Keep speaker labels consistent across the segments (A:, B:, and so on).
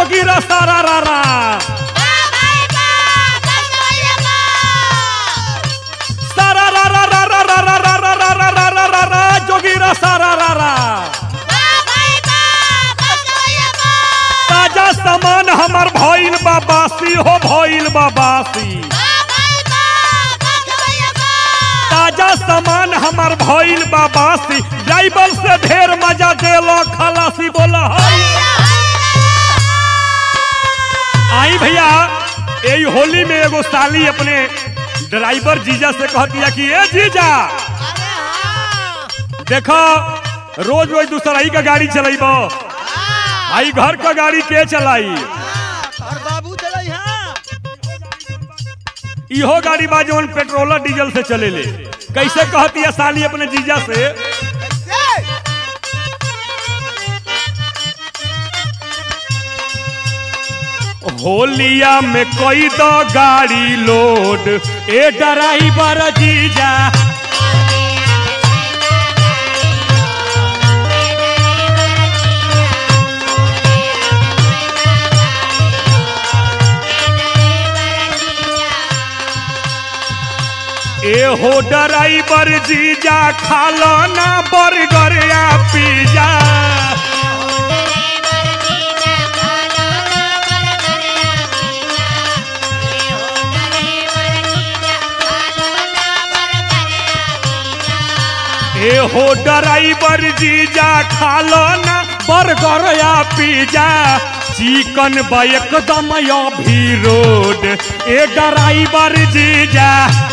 A: जोगीरा सारा रा रा सारा रा रा रा रा रा रा रा रा रा रा रा रा रा जोगीरा सारा रा रा ताजा सामान हमर भइल बा बासी हो भइल बा बासी ताजा सामान हमर भइल बा बासी ड्राइवर से ढेर मजा देलो खलासी बोला हई आई भैया यही होली में एगो साली अपने ड्राइवर जीजा से कहतिया कि ए जीजा देखो रोज रोज दूसरा ही का गाड़ी चलाइब आई घर का गाड़ी के चलाई
B: और बाबू चलाई हाँ
A: इहो गाड़ी बा जौन पेट्रोल डीजल से चले ले कैसे कहती है साली अपने जीजा से
B: कैसे
A: होलिया में कोई दो गाड़ी लोड ए ड्राइवर जीजा ए हो ड्राइवर जीजा खालो ना बर्गर या पिज्जा ए हो ड्राइवर जीजा खालो ना बर्गर या पिज्जा चिकन बा एकदम अभी रोड ए ड्राइवर जीजा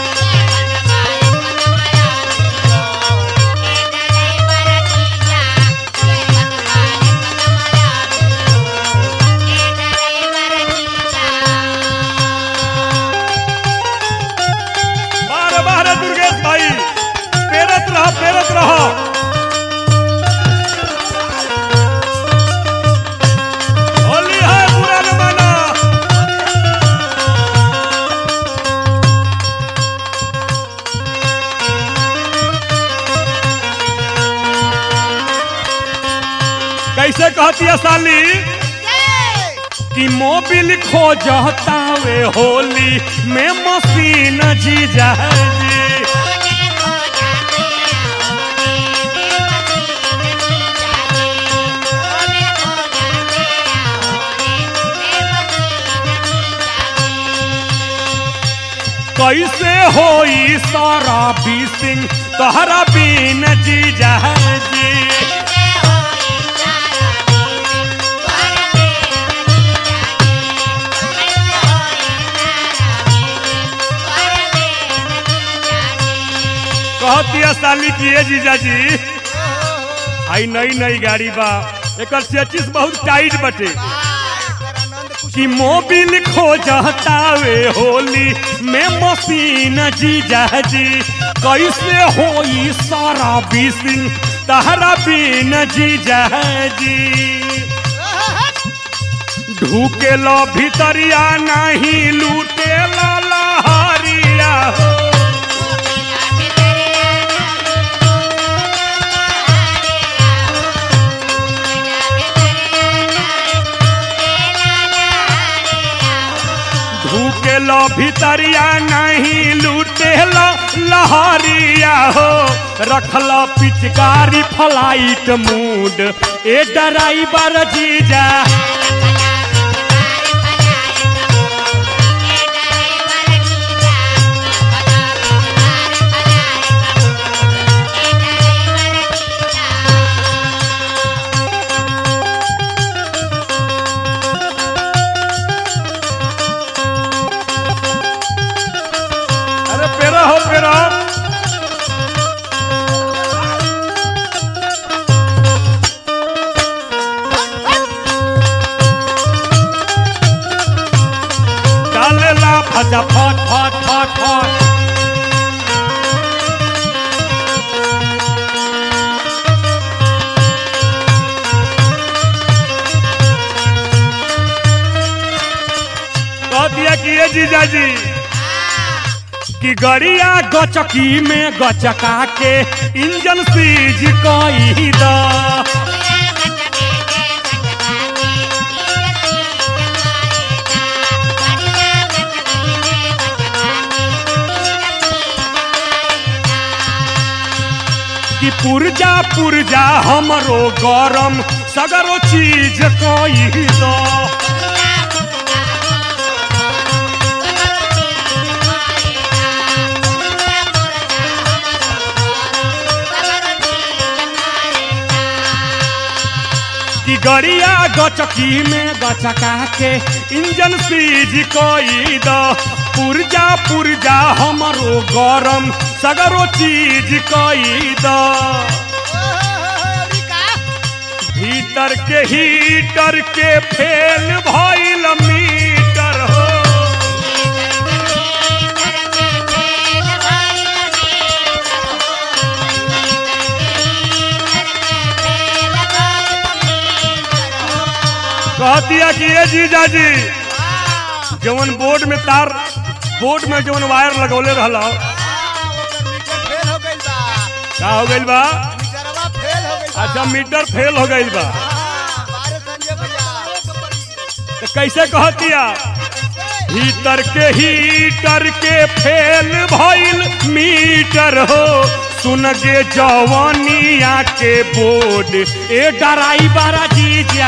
A: बार बार दुर्गेश भाई पेरत रह पेरत रह होली है बुरा न माना कैसे कहती है साली कि मोबिल खो जहतावे होली में मशीन जीजा जी कैसे होई सारा बीसिंग तहरा बीन जीजा जी कहती है साली की ए जीजा जी आई नई नई गाड़ी बा एक चेचिस बहुत टाइट बटे
B: आनंद कुछ
A: कि मोबिल खो जहतावे होली में मशीन जीजा जी कैसे होई सारा बीसिंग तहरा बीन जीजा जी ढूके लो भीतरिया नहीं लूटे ला लहरिया हो ढूके लो भीतरिया नहीं लूटे लो लहरिया हो रखल पिचकारी फ्लाइट मूड ए ड्राइवर जीजा अरे पेरा हो पेरा डालेला फटा फट फट फट फट कह दिया कि ये जीजा जी कि गड़िया गचकी में गचका के इंजन सीज कई दा पुरजा पुरजा हमरो गरम सगरो चीज कोई दो कि गरिया गचकी में गचका के इंजन सीज कोई दो पुरजा पुरजा हमरो गरम सगरो चीज कोई दो भीतर के हीटर के फेल भइल मीटर हो कह दिया कि ये जीजा जी जवन बोर्ड में तार बोर्ड में जवन वायर लगौले रहल का हो गइल बा अच्छा मीटर फेल हो गइल बा तो कैसे कहतिया भीतर के हीटर के फेल भइल मीटर हो सुन गे जवानिया के बोर्ड ए ड्राइवर जीजा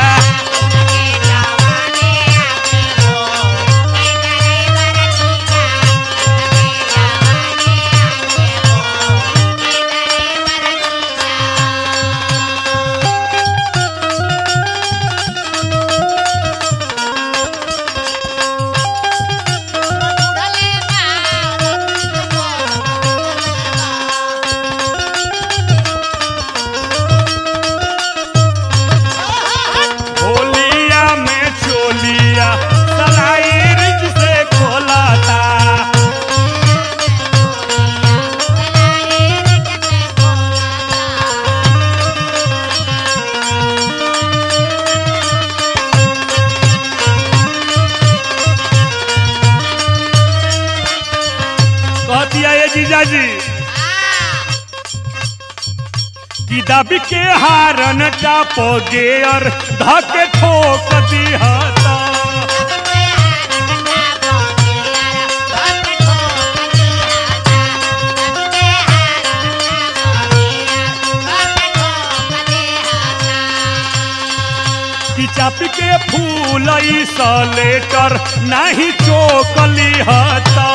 A: होलिया में चोलिया सलाई रिज से खोलाता कहतिया ये जीजा जी कि दबी के हारन टाप गेयर धके ठोक दिहता कि चापी के फूल सलेटर नहीं चोकली हता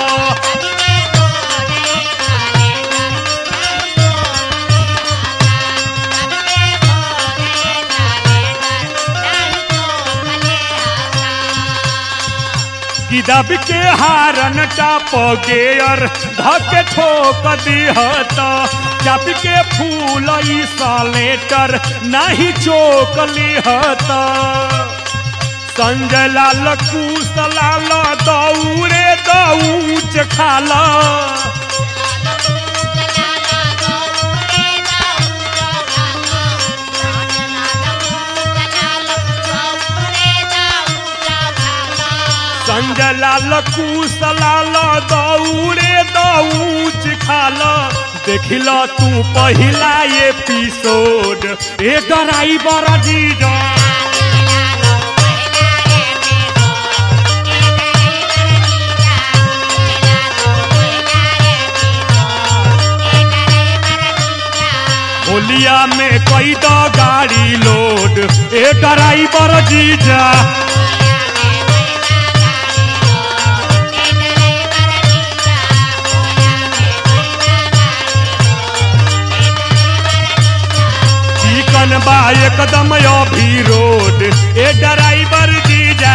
A: कि दब के हारन टाप गेयर धके ठोक दिहता चाप के फूल सलेटर नहीं चोकली हता संजय लाल कुश लाल दौड़े दौच खाला संजय लाल कुश लाल दौड़े दौच खाला देखिला तू पहिला एपिसोड ए ड्राइवर जीजा होलिया में कई दो गाड़ी लोड ए ड्राइवर जीजा चिकन बा एकदम अभी रोड ए ड्राइवर जीजा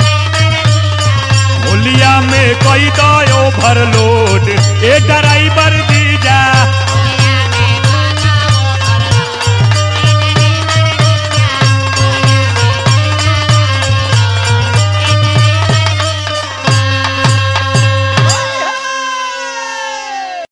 A: होलिया में कई दो ओवरलोड ए ड्राइवर